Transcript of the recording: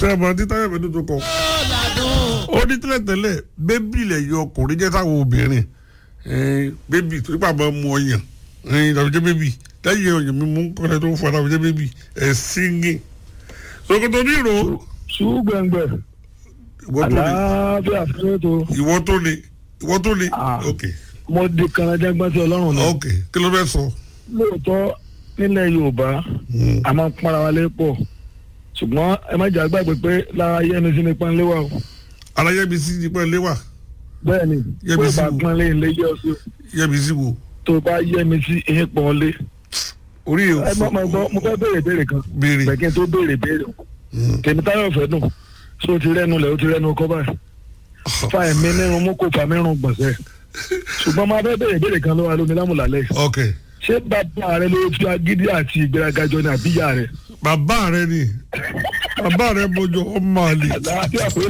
tẹ́ ẹ mọ ní táyọ̀ mẹ́tò tó kọ. ó ní tẹ́lẹ̀tẹ́lẹ̀ bébì lẹ̀ yọ ọkùnrin jẹ́ táwọn obìnrin ẹ̀ẹ́n, bébì tó nípa máa mú ọyàn ẹ̀ẹ́n, tàbí jẹ́ bébì lẹ́yìn ọyàn mi mú kọ́lẹ́ tó ń fọ tàbí jẹ́ bébì ẹ̀ síngì. sokoto ní ìró ṣùgbẹ́ngbẹ́ ìwọ tó le àlàáfíà fún ètò ìwọ tó le ìwọ tó le Ah. ok mo di kanajẹ́gbọ́n sí ọlọ́run náà ok kí ló fẹ́ sọ. lóòótọ́ nílẹ̀ yorùbá Hmm. a máa ń pọ́nra wa lé pọ̀ ṣùgbọ́n ẹ má jà gbàgbé pé lára yẹmi sí ni pọ́nlé wa o alayẹbi sí ní pẹ́ léwà bẹ́ẹ̀ ni Yẹ́mi pé sí bá wo? pọ́nlé ilé yẹ ọ sí o yẹbi sí wo tó bá yẹmi sí ìyẹn pọ́n lé orí yẹn ẹ má máa gbọ́ mo fẹ́ béèrè béèrè kan béèrè bẹ́ẹ̀ kí n tó béèrè béèrè o tèmi táyọ̀ fẹ́ dùn so ti rẹ́nu lẹ̀ o ti rẹ́nu kọ́ báyìí fa ẹ̀mí nírun mú kó fa mírun gbọ̀nsẹ̀ ṣùgbọ́n máa fẹ́ béèrè béèrè kan lọ́wọ́ alómi lámùlálẹ́ ok ṣé bàbá rẹ ló fi agídí àti ìgbéraga jọ ní àbíyá rẹ bàbá rẹ ni bàbá rẹ mọjọ ọmọ àlè àlàáfíà pé